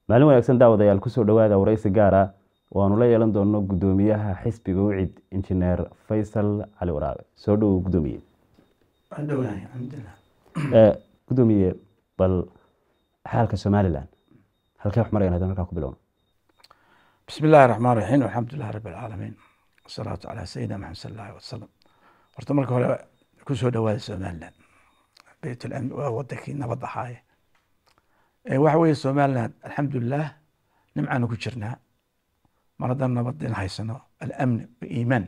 maalin wanaagsan daawadayaal kusoo dhowaada waraysi gaar ah oo aanu la yeelan doono guddoomiyaha xisbiga ucid injineer faysal cali waraabe soo dhowow guddoomiye guddoomiye bal xaalka somalilan halkee wax marayaan haddaan halkaa ku bilowno bismi illaahi raxmaan raxiim alxamdulilah rabi alcaalamiin wasalaatu calaa sayidina maxamed sal allahi wasalam horta marka hore kusoo dhowaada somaliland beytlamn waa wadankii nabad ahaaye waxa weeye somaliland alxamdulilah nimcaanu ku jirnaa mar haddaan nabadin haysano alamni waiimaan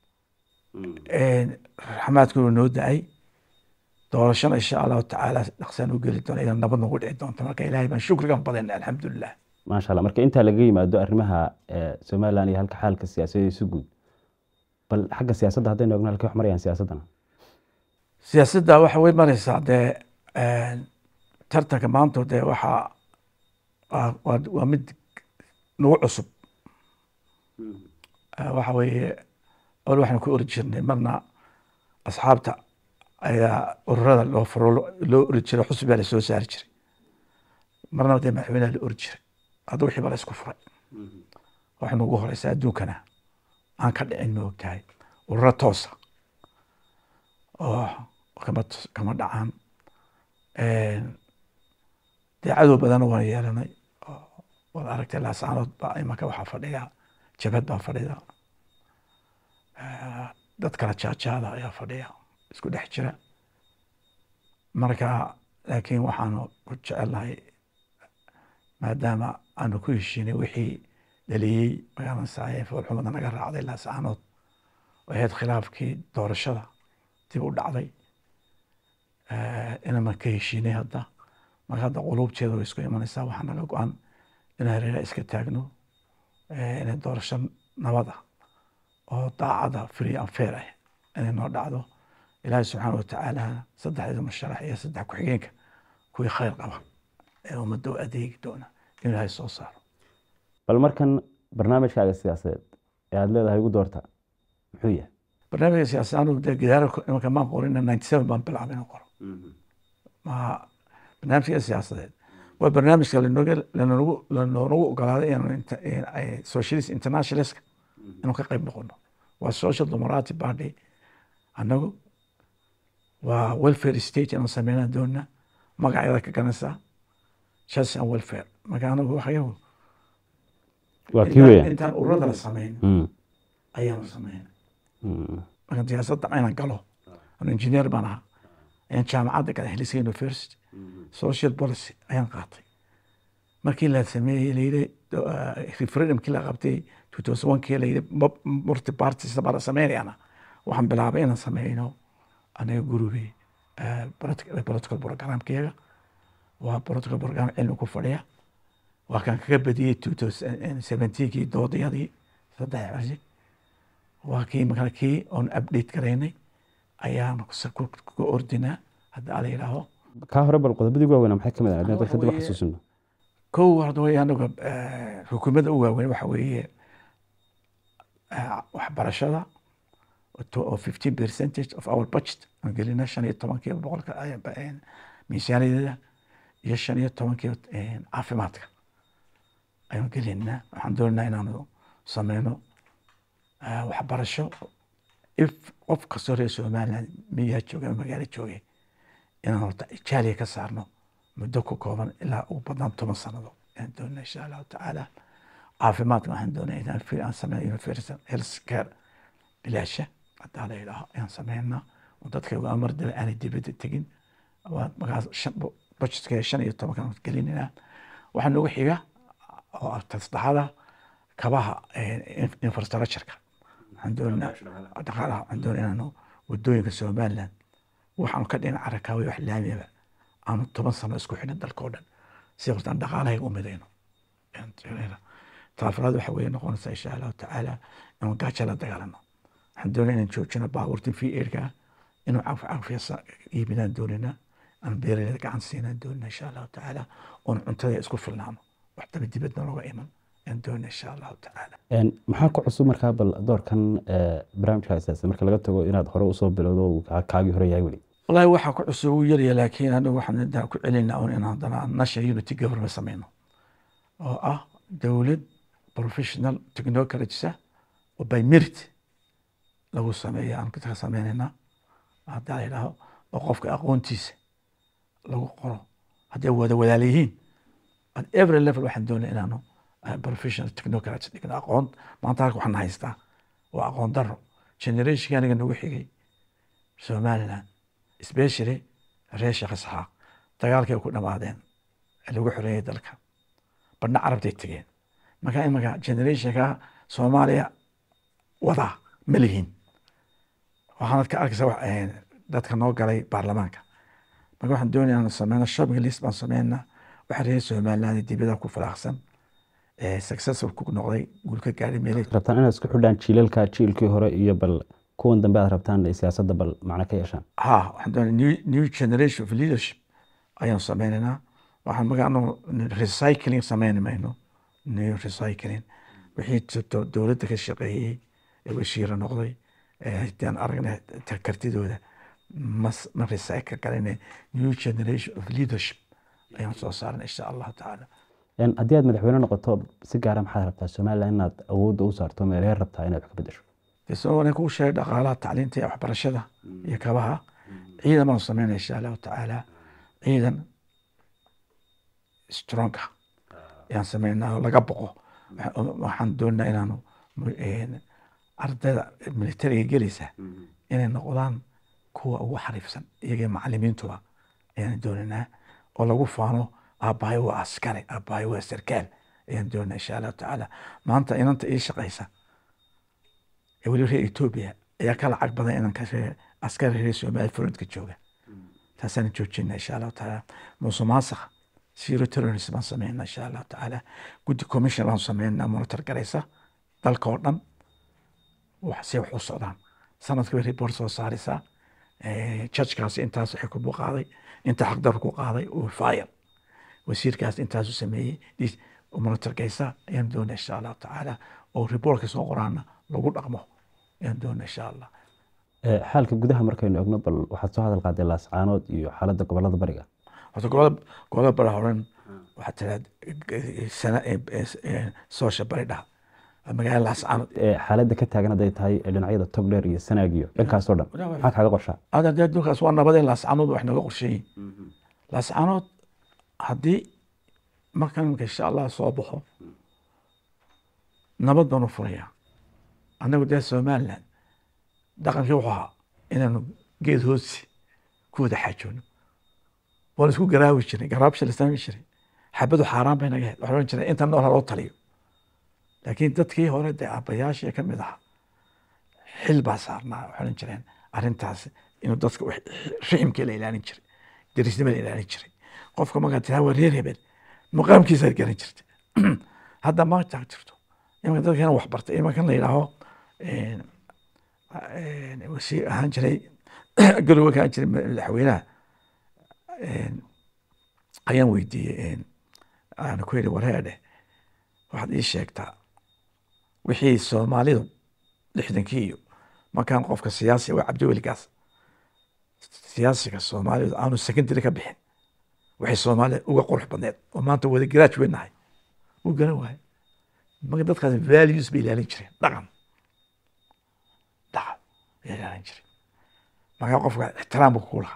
raxmaadkuna noo da-ay doorashana insha allahu tacaala dhaqsaan u geli doona ina nabad nagu dhici doonto marka ilahay baan shukrigan badana alxamdulilah maasha allah marka intaa laga yimaado arrimaha somalilan iyo halka xaalka siyaasadiisu guud bal xagga siyaasadda haddaynu eegno halkee wax marayaan siyaasaddana siyaasadda waxa way mareysaa dee tartanka maanta dee waxaa waa mid nagu cusub waxa weeye ol waxaan ku ori jirnay marna asxaabta ayaa ururada loo furo loo ori jiray xusub baa lasoo saari jiray marna dee madaxweynaha la ori jiray hadda wixii baa la isku furay waxa nagu horeysa adduunkana aan ka dhicin ma ogtahay ururo toosa oo kama kama dhacaan dee cadow badana waan yeelanay waad aragtay laasaanood baa imanka waxaa fadhiya jabhad baa fadhida dad kala jaajaada ayaa fadhiya isku dhex jira marka laakiin waxaanu ku jecelnahay maadaama aanu ku heshiinay wixii dhaliyey magaalansaayeen foolxumada naga raacday laasaanood oo ahayd khilaafkii doorashada dib u dhacday inaman ka heshiinay hadda marka hadda quluubteeda way isku imanaysaa waxaa naga go-an inaan hareeraha iska taagno inay doorasho nabad ah oo daacada free and fair ah inay noo dhacdo ilaahay subxaana watacaala saddexdeeda musharax iyo saddex ku-xigeenka kuwii khayr qaba ee ummadda u adeegi doona inuu ilaahay soo saaro bal markan barnaamijkaaga siyaasadeed ee aada leedahay ugu doorta muxuu yahay barnaamijka siyaasad anigu dee gidaara imanka maan qorin ninety seven baan bilaabay inaan qoro ma barnaamijka siyaasadeed waa barnaamijka lanoga lanoogu lanoogu ogolaaday inaanu socialist internationalist inuu ka qayb noqono waa social democratic party annagu waa welfare state inaan sameynaan doona magacyada ka ganaysaa justice and welfare marka anagu waxyagu waa kii weya intaan ururada la sameyn ayaanu sameyna marka siyaasadda inaan galo anu engineer baan ahaa ayaan jaamacadda gala helisa university social policy ayaan qaatay markii la sameeyey layidhi referendumkii la qabtay two thousand one kii layidhi multi parties baa la sameynayana waxaan bilaabay inaan sameyno anaga gurube political programkeega waa political program cilmi ku fadhiya waa kan kaga badiyey two thousand seventeenkii doodayadii saddex casi waa kii markaa kii oon update garaynay ayaan ku ordinaa hadda ala yidhaaho kaa hore bal qodobadii ugu waaweynaa maxay ka mid ah haddii dadka dib u xasuusino kow horta way anaga xukuumadda u waaweyn waxa weeye waxbarashada oo fifteen percentage of our budget aan gelina shan iyo tobankiiba boqolka miisaaniyadeeda iyo shan iyo tobankiiba caafimaadka ayaan gelinaa waxaan doonaynaa inaanu sameyno waxbarasho if qof kastoo reer somaliland miyaa jooga ama magaalo joogay inaan horta jaaliya ka saarno muddo ku kooban ilaa ugu badnaan toban sanado ayaan doonaa insha allahu tacaala caafimaadka waxaan doonaya inaan free aan sameeyo universal health care bilaasha haddaa la yidhaaho ayaan sameynaa oo dadka uga amar dila aanay dibadda tegin markaas budgetka shan iyo tobankan gelinayna waxaa noogu xiga oo saddexada kabaha infrastructureka waxaan doonaa dhaqaalaha waxaan doonaa inaanu wadooyinka somaliland waxaanu ka dhina carakaawe wax laamiyaba aanu toban sano isku xidhin dalka oo dhan si hortaan dhaqaalahayga u midayno talaafaraad waxa weye noqonaysa insha allahu tacaala inaan gaaja la dagaalano waxaan doonaa inaan joojino baabuurtin fi erka inuu cafcafyasa iibinaan doonina aan beeraleyda gacan siinaan doonina insha allahu tacaala oon cuntada isku filnaano wax daba dibadna looga iman ayaan doonina insha allahu tacaala maxaa ku cusub markaa bal doorkan barnaamijka asaasa marka laga tago inaad hore usoo bilowdo uu kaagii hore yahay weli wallaahi waxaa ku cusub uu yarya laakiin anigu waxaan intaa ku celinaa un in haddana national unity government sameyno oo ah dowlad professional technocratisa oo by merit lagu sameeyo aan ka sameynayna haddaa la yidhaaho oo qofka aqoontiisa lagu qoro hadday wada walaala yihiin at every level waxaan doonaya inaanu uh, professional technocrats dhigno aqoon maanta halka waxaan haystaa waa aqoon daro generationka aniga nagu xigay somaliland especially reer sheekh isxaaq dagaalkay ku dhamaadeen ee lagu xoreeyay dalka badhna carabtay tegeen marka imaka generationka soomaaliya wadaa ma lihin waxaanad ka arkaysa wax, eh, dadka noo galay baarlamaanka marka waxaan doonaya inaan sameyno shopping list baan sameynaa waxa reer somaliland dibada ku faraaqsan eh, successful ku noqday guul ka gaadhay meelay rabtaan inaad isku xidhaan jiilalka jiilkii hore iyo bal kuwan dambe aad rabtaan ay siyaasadda bal macno ka yeeshaan ha waxaan doonaya new, new generation of leadership ayaan sameynaynaa waxaan marka anu recycling sameyni mayno new recycling wixii jirto dowladda ka shaqeeyey ee wasiira noqday ee haddaan aragnay ta- kartidooda mas ma recycle galayne new generation of leadership ayaan soo saarnay insha allahu tacaala Een, haddii aad madaxweyne noqoto si gaara maxaad rabtaa somaliland inaad awoodda u saarto meelhee rabtaa inaad wax ka bedesho isagoo kuu sheegay dhaqaalaha tacliinta iyo waxbarashada iyo kabaha ciidan baan sameynaya insha allahu tacaala ciidan strong ah ayaan sameynaa oo laga boqo Waxa- waxaan doonaa inaanu mu- een, ardayda militariga gelaysa inay noqdaan kuwa ugu xariifsan iyaga macalimiintuba ayaan doonaynaa oo lagu faano aabbahay waa askari aabbahay waa sarkaal ayaan doonaa insha allahu tacaala maanta inanta ii shaqaysa ee weli reer etoobiya ayaa ka lacag badan inanka reer askari reer soomaaliya frontka jooga taasaan joojina insha allahu tacaala muuse maasakh zero terrorism baan sameynaa insha allahu tacaala guddi commission baan sameynaa monitor garaysa dalka oo dhan wax si wax u socdaan sanadka bay report soo saaraysaa judgekaas intaas waxay ku qaaday inta xaqdar ku qaaday uu fire wasiirkaas intaasu sameeyey dis monitor gaysa ayaan doonaa insha allahu tacaala oo reportka soo qoraana lagu dhaqmo ayaan doonaa insha allah Ee, xaalka gudaha markaynu egno bal waxaad soo hadal qaaday laascaanood iyo xaaladda gobolada bariga horta gobolada gobolada bari horan waxaa tiraad sana soosha bari dhaha magaalada laascaanood Ee, xaaladda ka taagan hadday tahay ee dhinacyada togdheer iyo sanaag iyo dhankaasoo dhan maxaa kaaga qorshaa ada dee adduunkaas waa nabadeen laascaanood wax naga qorsheeyin laascaanood haddii markan imika insha allah soo baxo nabad baan u furayaa annagu dee somaliland dhaqankii wuxuu ahaa inaanu geed hoosi ku wada xaajoono waa la isku garaawi jiray garaabsha la samayn jiray xabadu xaaraan bay naga ahayd waxaa ohan jiray inta nool ha loo taliyo laakiin dadkii hore dee aabbayaashii ka mid ahaa xil baa saarnaa waxay odhan jireen arrintaas inuu dadka wax- riximkii la ilaalin jiray derisnimada la ilaalin jiray qofka markaad tiraa waa reer hebel maqaamkiisaad garan jirta hadda ma taag jirto imanka dadkana wax bartay imankan la yidhaaho een, een, wasiir ahaan jiray galowga ahaan jiray madaxweynaha een, ayaan weydiiyey een, aan ku yidhi wareedhe waxaad ii sheegtaa wixii soomaalidu lixdankii iyo markaan qofka siyaasi waa cabdiweligaas siyaasiga soomaalidu aanu secondary ka bixin waxay soomaalida uga qurux badneed oo maanta wada graduate nahay wuu garan waaye marka dadkaas values bay ilaalin jireen dhaqan dhaqan bay ilaalin jireen markaa qofka ixtiraam buu ku lahaa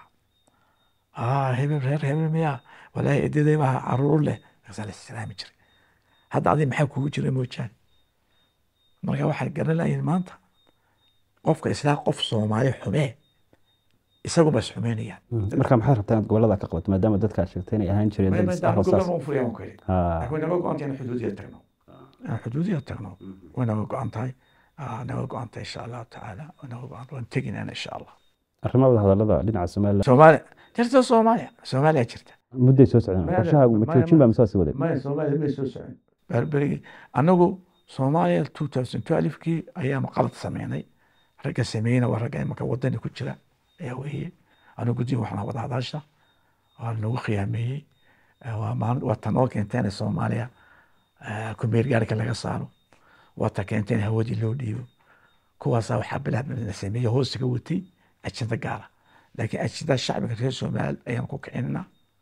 ah hebel reer hebel miyaa walaahi edaday baa caruur leh markaasaa la ixtiraami jiray hadda adi maxaa kugu jira moojaane marka waxay garan lahayn maanta qofka islaa qof soomaali xumee isaguba is xumeynayaan marka maxaad rabtaa inaad gobolada ka qabato maadaama dadka aad sheegtay inay ahaan jireen dad isdhaaf oo saas Haa. way naga go-an tahay inaan xuduudiya tagno inaan xuduudiya tagno way naga go-an tahay Ah, naga go-an tahay insha allahu tacaala way naga go-an waan teginaan insha allah arrimaha wada hadallada dhinaca somaliland soomaaliya jirta soomaaliya soomaaliya jirta mudday soo socdeen Maya- qorshahaagu ma maya- joojin baa mise waa sii wadeen maya soomaaliya may soo socon berberigii anagu soomaaliya two thousand twelve-kii ayaanu qalad sameynay ragga sameeyena waa ragga imaka wadani ku jira ayaa weeye anigu guddiga waxaan wada hadaasha waa nagu khiyaameeyey Eh, waa maalin waa tan oo keentay in soomaaliya eh, kumeer gaarika laga saaro waa ta keentay in hawadii loo dhiibo kuwaasaa waxaa bilaab la sameeyey hoostiga watay ajenda gaara laakiin ajenda shacbiga reer soomaaliya ayaan ku kicinaa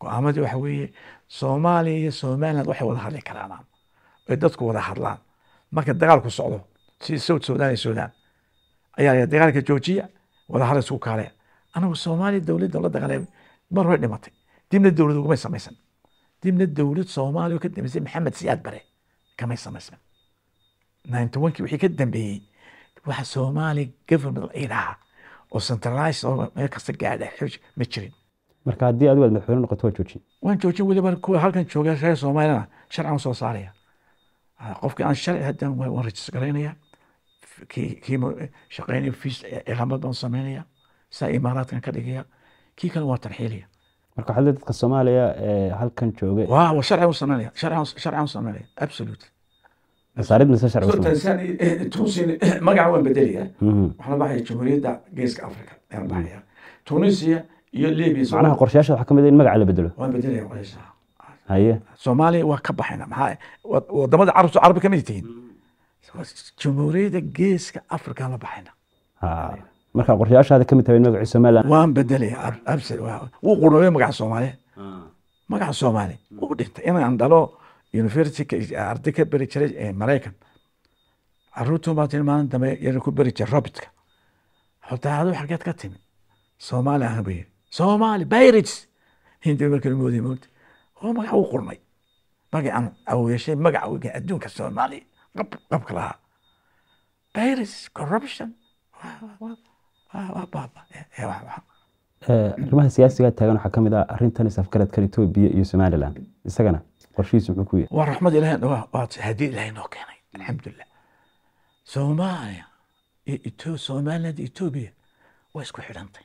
go-aamadii waxa weeye soomaaliya iyo somaliland waxay wada hadli karaan ay dadku wada hadlaan marka dagaalku socdo si south sudan iyo sudan ayaa la dagaalka joojiya wada hadal isku kaaleya anagu soomaaliya dowladda la dagaalay mar hore dhimatay dibna dowlad ugumay samaysan dibna dowlad soomaaliya oo ka dambeysay maxamed siyaad bare kamay samaysan ninety one-kii wixii ka dambeeyey waxa soomaaliya government la idhaha oo centralized oo meel kasta gaadha xooj ma jirin marka haddii adigu aad madaxweyne noqoto waa joojin waan joojin weliba kuwa halkan jooga reer soomaaliyana sharcan soo saaraya Ah, qofkii aan sharci hadan waan waan rajis garaynaya kii kii ma- shaqaynaya fiis iqaamad baan samaynaya saa imaaraadkan ka dhigaya kii kale waa tarxiilaya marka waxaa leedahay dadka soomaaliya ee halkan jooga waa waa sharci u samaynaya sharci sharci u samaynaya absolutely masaarid mise sharci So, cusub Tanzania, eh, Tunisia magaca waan bedelaya Mhm. waxaa la baxaya jamhuuriyadda geeska africa ayaan baxaya tunisia iyo libya so- macnaha qorshayaasha waxaa ka mid ah in magaca la bedelo waan bedelaya qolaysaa haye soomaaliya waa ka baxayna maxaa wa- wadamada carabtu carabi kamid tihiin jamhuuriyadda geeska africa la baxayna ha marka qorshayaashaada ka mid tahay in magacii somaliland waan bedelaya ab- absir waa- wuu qurmay magaca soomaaliya magaca soomaaliya wuu dhintay inaan dhalo university arday ka beri jiray ee maraykan caruurtu baa tiri maalin dambe yana ku beri jiray robotka xotaa adu xageed ka timi soomaali ahan bay yiri soomaali pirates hindi markii moodiyay moogta oo magaca wuu qurmay magacaan au yeeshay magaca weyn adduunka soomaali qab qabka lahaa pirates corruption waa- waa- waa- waa baaba Eh, eh, waa- waa- Ee, arrimaha siyaasiga taagan waxaa ka mid ah arrintan isafgaradkan etoobiya iyo somaliland isagana qorshihiisu muxuu ku yahay waa raxmad ilahay waa waa hadii ilahay noo keenay alxamdulilah soomaaliya iyo Etho- somaliland iyo etoobiya waa isku xidhantay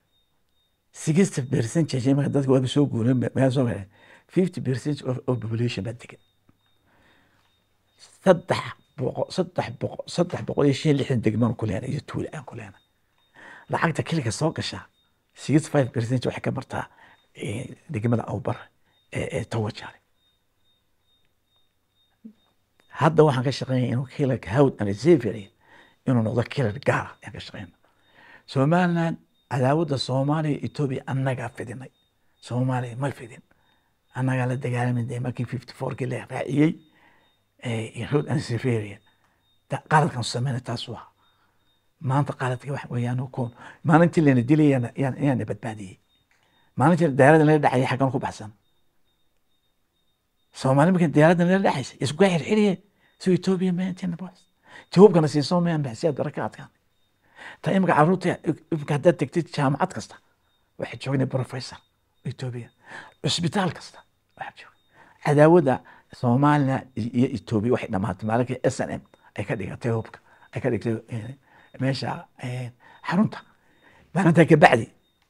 sixty percentage marka dadka waaba soo guureen meel soo galeen fifty percent of, of population baa degan saddex boqol saddex boqol saddex boqol iyo shan iyo lixdan degmaan ku leenay iyo tuule aan ku leenay lacagta keliga soo gashaa sixty five percent waxay ka martaa eh, degmada awbar ee ee tawajaale hadda waxaan ka shaqeynaya inuu kilarka hawd and xavier inuu noqdo kilar gaara ayaan ka shaqeyna somaliland cadaawadda soomaaliya iyo etoobiya annagaa fidinay soomaaliya ma fidin annagaa la dagaalamayna markii fifty fourkii la raaciyey eh, hawd and xavier qaladkan sameyna taas waa maanta qaladka wax weeyaan koon maalintii lana dilay yaan yaan- yaana badbaadiyey maalintii diyaaradda laga dhacayay xaggan ku baxsan soomaali markan diyaaradda nala dhexaysa isku xirxiriye so etoobiya maantina bas jawaabkana siiso mayaan baxsiyaad barakaadkan ta imika caruurta imika haddaad tegtid jaamacad kasta waxay joognay professor etoobiya cusbitaal kasta waxaa jooga cadaawadda soomaaliya iyo etoobiya waxay dhamaatay maalinkii s n m ay ka dhigatay hubka ay ka dhigtay eh, meesha eh, xarunta maalintaa kabacdi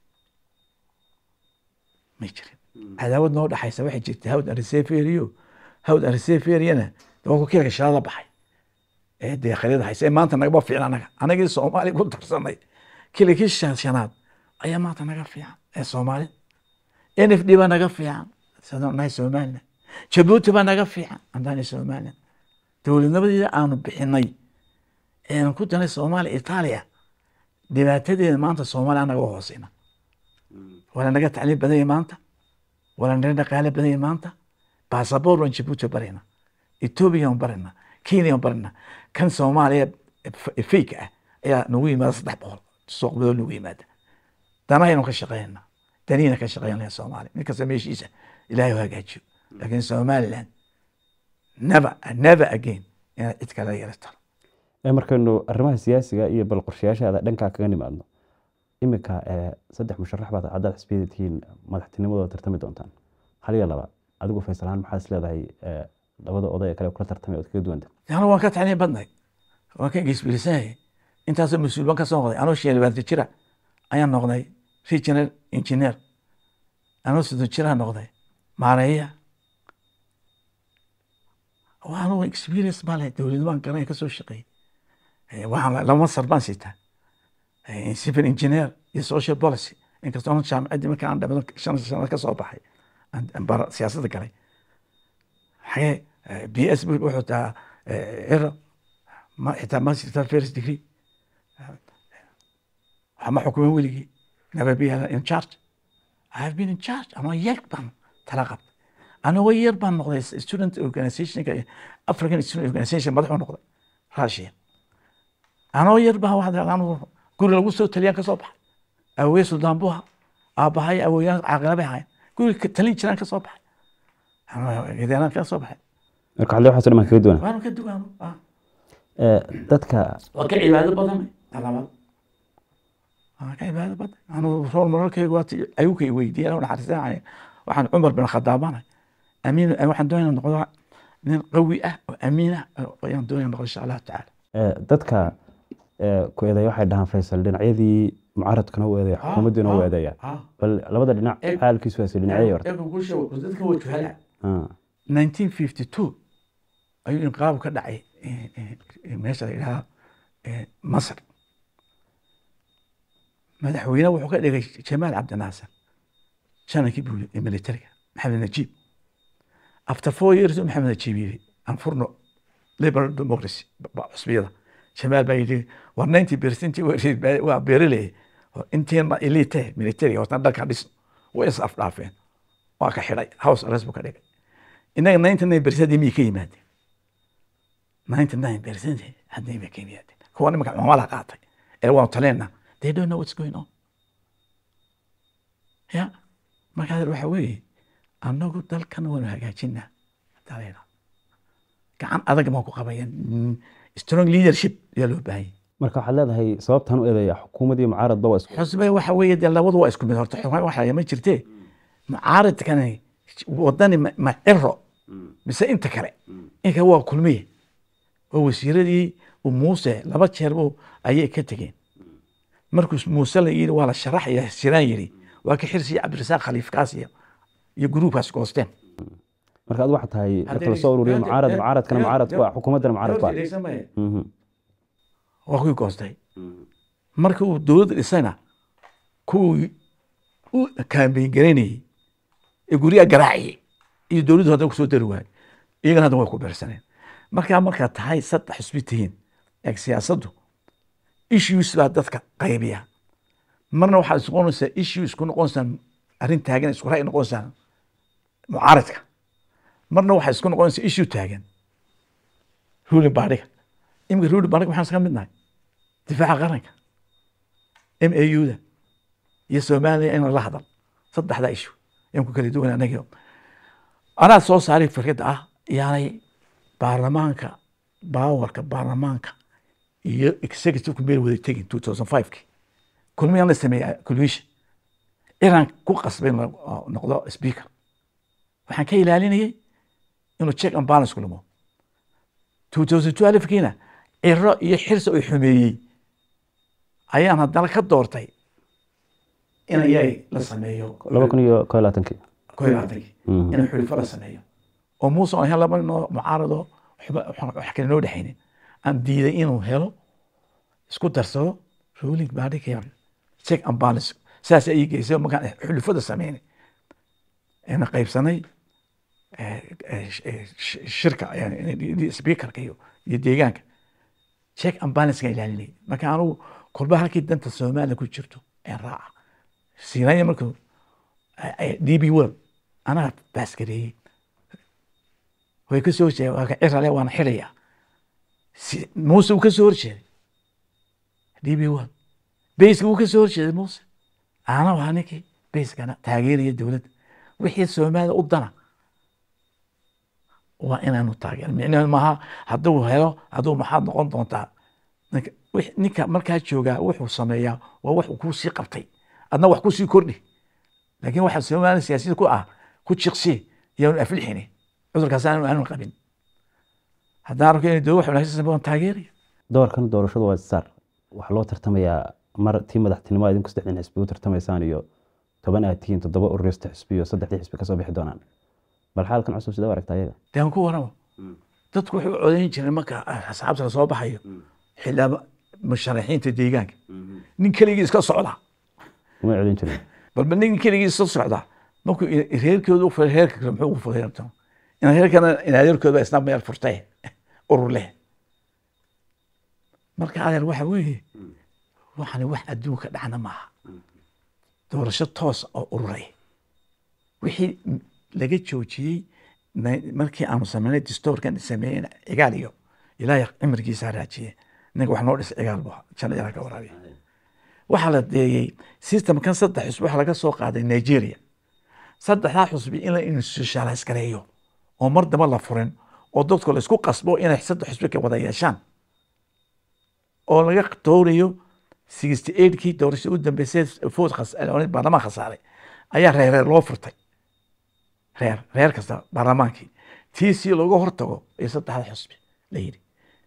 may jirin cadaawad noo dhaxaysa waxay jirtay hawd ariseferiyo hawd ariseferiyana waa ku kilka shilada baxay ee dee khaliida haysa ee maanta nagaba fiican anaga anagii soomaali ku darsanay kilakii shan- shanaad ayaa maanta naga fiican ee soomaali n f d baa naga fiican sidaan nahay somaliland jabuuti baa naga fiican andaani somaliland dowladnimadeeda aanu bixinay eanu ku danay soomaaliya itaaliya dhibaatadeeda maanta soomaaliya anaga u hooseyna wala naga tacliim badanya maanta wala naga dhaqaale badanya maanta basaboor waan jabuuti barayna etoobiya waan barayna kenya waan barayna kan soomaaliya fake ah ayaa nagu yimaada saddex boqol suuqbadoo nagu yimaada danahaynu ka shaqeynaa danihina ka shaqeynaya soomaaliya mid kasta meeshiisa ilaahay u hagaajiyo laakiin somaliland never never again inaad cid kale yeelato Ee, markaynu arrimaha siyaasiga iyo bal qorshayaashaada dhankaa kaga nimaadno iminka ee, saddex musharax baad haddaad xisbiyada tihiin madaxtinimadooda tartami doontaan hal iyo laba adigu faysalahaan maxaa is leedahay ee, labada oday ee kale kula tartamay ood kaga duwanta anu waan ka tacliin badnay waan ka geesbilisanahay intaasoo mas-uul baan ka soo noqday anoo sheelbaanta jira ayaan noqday regional engineer anoo sidon jiraa noqday maareeya waa anugu experience baa leh dowladnimaan garanaya kasoo shaqeeyey Eh, waxaan la- laba masar baan siitaa Eh, civil engineer iyo social policy inkastoo aan jaamacaddii marka aan dhamado shan sano ka soo baxay aan- aan bara siyaasadda galay xagee b s wuxuu taa ciro ma xitaa ma sita first degree waxa ma xukumin weligii never be in charge I have been in charge anoo yar baan tala qabtay anagoo yar baan noqday student organizationka African student organization madaxu noqday Russia anoo yar baa waxaa anu guri lagu soo taliyaan ka soo baxay awowey suldaan buu ahaa aabbahay awowyaan caaqila bay ahaayeen guri ka talin jiraan ka soo baxay gedeanaan ka soo baxay marka xalli waxaas oo dhan baan kaga duwana waanu ka dugaano ah. Eh, dadka waa ka cibaado badan talabaad waa ka cibaado badan anu rool mararkayga waati ayuka i weydiiyeen oo naxariisanaya waxaan cumar bin khadaabanay amiin waxaan doonaya noqdo nin qawi ah oo amiin ah oo ayaan doonaya noqdo insha allahu tacaala eh, dadka eh, ku eedeeya waxay dhahaan faysal dhinacyadii mucaaradkana u eedeeya xukuumaddiina u eedeeya Ah. bal labada dhinac Eeg- xaalkiisu waase dhinacyadii horta Eega guusha waa- dadka waa juhala Ah, 1952 ayuu inqilaab ka dhacay eh, eh, eh, meesha la yidhaha eh, masar madaxweyne wuxuu ka dhigay jamaal cabdinaasir janankii buu ee militariga maxamed najiib after four years maxamed najiib yidhi aan furno liberal democracy ba- ba- cusbiyada jamaal baa yidhi war 90 percent waa beeraley inteena elite militariga hortaan dhalka dhisno way is afdhaafeen waa ka xidhay house arrest buu ka dhigay innaga 99 percent miyay ka yimaadeen 99 percent hadday bay ka yimaadeen kuwa nimanka mamala qaatay ee waanu taleenna they don't know what's going on ya markaa waxa weeye annagu dalkan waanu hagaajinaa hadaa la yidhaahdo. gacan adag baan ku qabaya Mm, strong leadership ayaa loo baahanya marka waxaad leedahay sababtan u eedeeya xukuumad iyo mucaaradba waa isku xusbe waxa weeye dee labadu waa isku mid horta xukuma waxa ma jirtee mucaaradkani wadani ma ma ciro mise inta kale inka waa kulmiye oo wasiiradii uu muuse laba jeer buu ayay ka tegeen markuu muuse la yidhi waa la sharaxaya siraan yidhi waa ka xirsiya cabdirasaaq khaliifkaas iyo iyo gruubkaas goosteen marka ad waxaa tahay marka lasoo ururiyo mucaarad mucaaradkana mucaarad ku ah xukuumaddana mucaarad ku ah Mhm. waa kuwii goostay marka uu dowladda dhisayna kuwii u kaambeyn garaynayey ee guryaha garaaciyey iyo dowladdu hadda kusoo dari waayey iyagana hadda way ku beersaneen markaa markaa tahay saddex xusbi tihiin eeg siyaasaddu issues baa dadka qaybiya marna waxaad isku noqonaysaa issue isku noqonaysaan arrin taagan isku ra'y noqonaysaan mucaaradka marna waxaad isku noqonaysaa issue taagan ruling baadhiga iminka ruling baadhiga maxaan iska midnahay difaaca qaranka m a u da iyo soomaaliya in la hadal saddexdaa issue ayaan ku kala duwan anagio anaa soo saaray fikradda ah yaanay baarlamaanka baawarka baarlamaanka iyo executive meel wada tegin two thousand five-ki kulmiyaan la sameeyey collusion iran ku qasbay in la noqdo speaker waxaan ka ilaalinayay inuu check and balance ku lumo two thousand twelve-kiina ciro iyo xirsi ay xumeeyey ayaan haddana ka doortay in ayay la sameeyo laba kun iyo koo iyo labaatankii koo iyo labaatankii in xulifo la sameeyo oo muuse aan hel laba ninoo mucaarado waxba- wax wax kale noo dhexaynin aan diiday inuu helo isku darsado ruling body care check and balance saas ay geysay markaan xulifada sameynay ayna qaybsanay eh, eh, sh- eh, sh- shirka yani speakerka iyo iyo deegaanka check and balance ka ilaalinay marka anugu kolba halkii danta soomaaliya ku jirto ee raaca siinaya markuu d b world anaa baasgareeyey way ka soo horjeeda waa ka cirale waana xidhaya si muuse uu ka soo horjeeday d b world bayska wuu ka soo horjeeday muuse ana waa ninkii bayskana taageeraya dowladda wixii soomaalida u dana waa inaanu taageer micnaheedu maaha hadduu helo hadduu maxaad noqon doontaa ninka wix- ninka markaa joogaa wuxuu sameeyaa waa wax uu kusii qabtay adna wax kusii kordhi laakiin waxa soomaaliya siyaasiyada ku ah ku jiqsi yaanu aflixini cudurkaas aanu aanu qabin haddaan arko inay dowlad wax wanaagsan sameeyaan waan taageeraya doorkan doorashadu waa saar waxaa loo tartamayaa mar tii madaxtinimo idinku saddexdan xisbi u tartamaysaan iyo toban aad tihiin toddoba urur saddex xisbi iyo saddexdii xisbi kasoo bixi doonaan bal xaalkan cusub sidee u aragta ayaga dee aan ku warama dadku waxay u codayn jireen marka asxaabta la soo baxayo xildhibaano musharaxiinta deegaanka nin keligii iska socda uma celin jirin balba nin keligii iska socda markuu i- reerkooda u furay reerka kale muxuu ugu furay rabto in reerkana in adeerkooda isna meel furtay urur leh marka adeer waxa weeye waxani wax adduunka dhacna maaha doorasho toos oo ururay wixii laga joojiyey na- markii aanu sameynay distoorkan sameeyey cigaal iyo ilaahay cimrigiisa raajiye ninka wax noo dhisay cigaal bu ahaa jana ilaa ka waraabiya waxaa la deeyey systemkan saddex xusbi waxaa laga soo qaaday nigeria saddexdaa xusbi in la institutionalize gareeyo oo mar daba la furin oo dadku la isku qasbo inay saddex xusbi ka wada yeeshaan oo laga doorayo sixty eightkii doorashada u dambeysay food khas- baarlamaan khasaaray ayaa reer reer loo furtay reer reer kasta baarlamaankii tii si looga hortago iyo saddexda xusbi la yidhi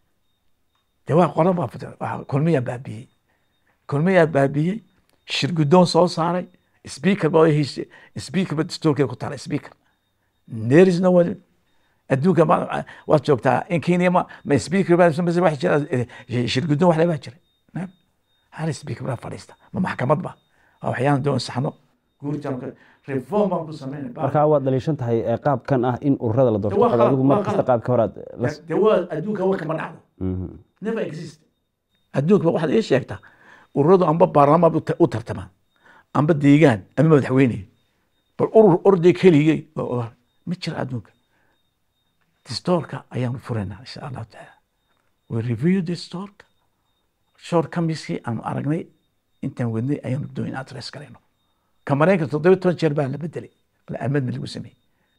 de waa qoran baa furtay waa kulmiyaa baabiyey kulmiyaa baabiyey shirgudoon soo saaray speaker baa heshe speaker ba dastuurkee ku taala speaker there is no one adduunka ma waad joogtaa in kenya ma ma speaker baa mise wax jira eh, shirgudoon wax le baa jiray Naam. hal speaker baa fadhiista ma maxkamad ba waa waxyaalan doon saxno guurjanka reform baan ku sameynay marka waad dhaliishan tahay ee qaabkan ah in ururada la doorto Waa waxaad adigu qalad, mar waa kasta qalad. qaabka horaad la de waa adduunka wa kama dhacdo Mhm. never exist adduunka waxaad ii sheegtaa ururadu amba baarlamaan u ta- u tartamaan amba deegaan ama madaxweyne bal urur orday keligay oo- oo- ma jira adduunka distoorka ayaanu furaynaa insha allahu tacaala we review distoorka short kamiskii aanu aragnay intaan wadnay ayaanu doon address garayno ka maraykanka toddoba toban jeer baa la bedelay amadna lagu sameeyey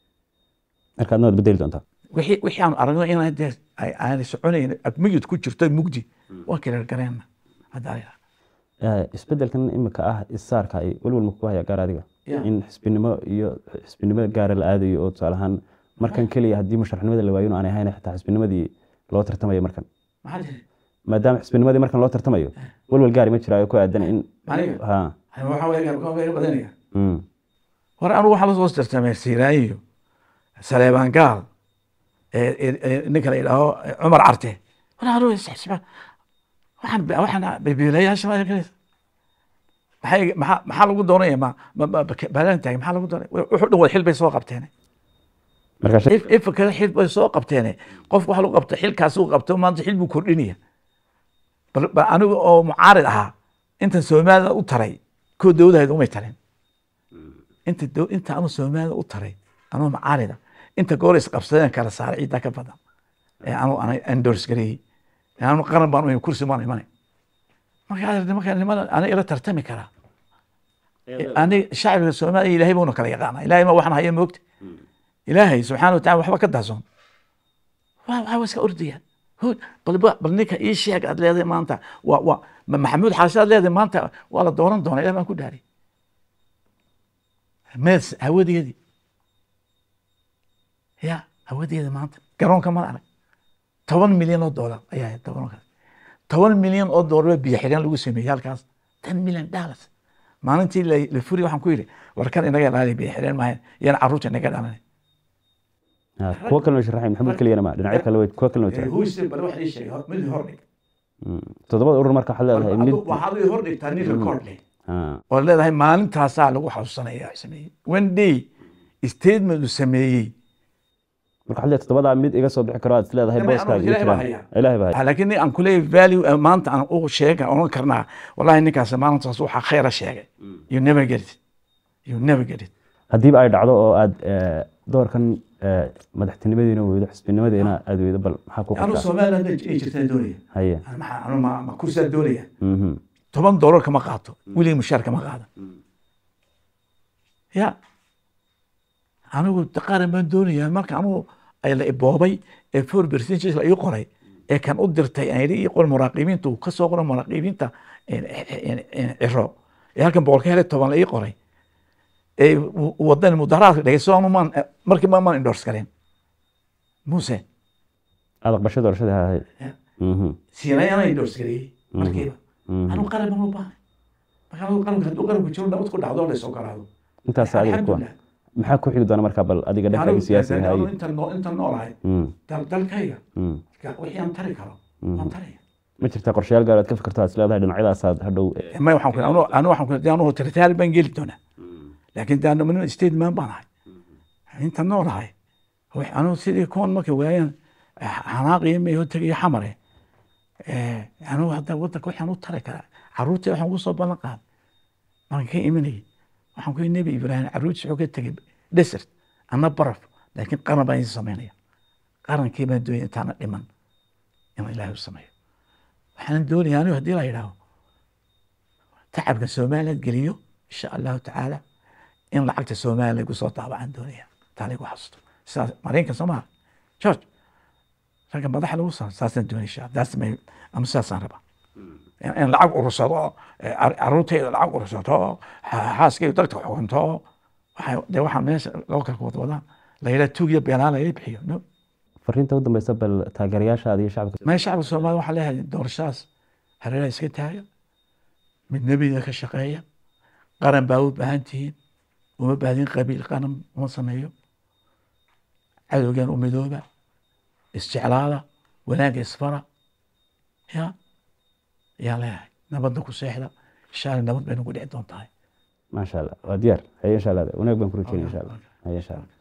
marka adna waad bedeli doontaa wixii wixii aanu aragno inaan dee ay aanay soconayn mugid ku jirto mugdi waa kala gareenna hadda ay Eh, isbedelkan imika ah isaarka ay welwel ma kugu haya gaar adiga Yeah. in xisbinimo iyo xisbinimada gaara la aadayo oo tusaale ahaan markan keliya haddii musharaxnimada la waayo in aanay ahayn xitaa xisbinimadii loo tartamayo markan maxaa jira maadaama xisbinimadii markan loo tartamayo welwel gaari ma jira oo ku aadan in Aniga? ha waxaa weeye ka badanaya mm. hore anigu waxaa lasoo tartamay siiraayo saleebaan gaal ee- ee- ee ninka la yidhaaho eh, cumar carte hore anigu isxisba waxaan waxaan bibiilayaasha ma arkaysa maxay maxaa maxaa lagu doonaya ma ma ma baalan taagay maxaa lagu doonaya wuxuu dhan wada xil bay soo qabteen marka shay- if ifka xil bay soo qabteen qof waxa lagu qabto xilkaas uu qabto maanta xil buu kordhinaya bal bal aniga oo mucaarid ahaa intan soomaalida u taray koo dowladeed umay tarin inta dow inta anu soomaalida u taray anoo mucaarida inta goor is qabsadeen kala saaray ciidda ka badan ee anu ana endorse gareeyey ee anu qaran baan u kursi baan imanay marka adeer marka nimada ana ila tartami karaa ani shacbiga soomaaliya ilaahay buuna kala yaqaana ilaahay ma waxaan haya moogta ilaahay subxaana wa tacala waxba ka dahsoon waa waxaa iska ordayaan Hood, bal ba- bal ninka ii sheeg aad leedahay maanta waa waa ma maxamuud xaashi aad leedahay maanta waa la dooran doonaa ilaah baan ku dhaaray mees hawadeedii ya hawadeeda maanta garoonka ma arag toban milyan oo doolar ayaa ahayd garoonkaas toban milyan oo doolar biyo xireen lagu sameeyey halkaas ten million dollars maalintii la la furi waxaan ku yidhi warkan inaga ilaaliya biyo xireen maahayn iyana carruurta inaga dhalanay ha, kuwo kalena sharaxay maxamuud keliyana ma dhinacyo kale way kuwo kalena way jiraan huise bal wax ii sheegay mid hor dhig Mm. toddobada urur marka waxaad leedahay mid waxaad ii hor dhigtaa nin record leh ha, oo leedahay maalintaasaa lagu xasuusanaya sameeyey one day statement uu sameeyey marka waxaad leedahay toddobadaa mid iga soo bixi karo aad is leedahay Ilaahay booskaaga iyo baa jiraan haya. ilaahay baa haya. laakiin nin aan kuleeyahay value eh, maanta aan u sheega oran karnaa wallahi ninkaas maalintaas waxaa khayra sheegay you never get it you never get it haddiiba ay dhacdo oo aad eh, doorkan eh, madaxtinimadiina weydo xisbinimadiina aad weydo bal maxaa ku anu qabtaa soomaaliland ay jirtaan doonaya haye maxaa anu ma ma kursiyaa doonaya Mhm. toban doolar kama qaato weligii mushaar kama qaada ya anigu qaran baan doonayaa marka anigu ay la iboobay ee four percentage la ii qoray ee kan u dirtay aan yidhi ii qor muraaqibiinta uu ka soo qoray muraaqibiinta een, een, een, ciro ee halkan boqol ka helay toban la ii qoray ee w- wadan mudaharaadka dhegeyso anu maan markii ma maan endorse galeen muse aad aqbasho doorashada ha haye Ya. Mhm. siinayana endorse gareeyey markiiba Mhm. anigu qaran baan u baahnay marka anigu qaranka hadduu qaranku jiro nabad ku dhacdo la soo garaado intaas adiga kuwa Alxamdulillah. maxaa ku xigi doona marka bal adiga dhankaaga siyaasiga anigu haye intan noo- intan noolahay Mm. dal- dalkayga Mm. wixii aan tari karo waan taraya ma jirtaa qorshayaal gaar aad ka fikirto aad is leedahay dhinacyadaasaad hadhow eh, may waxaan ku anu anu waxaan ku anu tiritaal baan geli doonaa laakiin de anu min state man baan ahay inta noolahay wax anu sidii kuwan markay waayaan xanaaqiyo meeyo tegiyo xamare Eh, anu hadda wadanka waxaan u tari karaa caruurtii waxaan ugu soo ballan qaaday markan ka imanayay waxaan ku yidhi nebi ibraahim caruurtiis wuxuu ka tegey desert ana baraf laakiin qaran baan idin samaynaya qarankii baan doonaya intaana dhiman inaan ilaahay u sameeyo waxaan doonaya anigu haddii la yidhaaho tacabka somaliland geliyo insha allahu tacaala in lacagta somaliland lagu soo daabacaan doonaya taa lagu xasusto sidaas maraykanka soo maha george ragga madaxa lagu saa saasaan doonaya insha that's my ama sidaasaan rabaa in in lacag urursado eh, car- carruurteyda lacag urursato xa- xaaskeyda dadka xukunto waxa dee waxaa meesha loo kala wada wadaan la yidhaha tuugiya beenaan laga bixiyo no fariinta u dambeysa bal taageerayaashaada iyo shacabka ma shacabka soomaaliya waxaa leeyahay doorashadaas hareeraha iska taaga mid nebiga ka shaqeeya qaran baa u baahan tihiin uma baahdin qabiil qaran uma sameeyo cadowgan u midooba isjeclaada wanaagga isfara ya yaa leeyahay nabadda ku seexda insha alla nabad bay nagu dhici doontahay maasha allah waa diyaar haye insha allah wanaag baan ku rajeynaya insha allah haye insha allah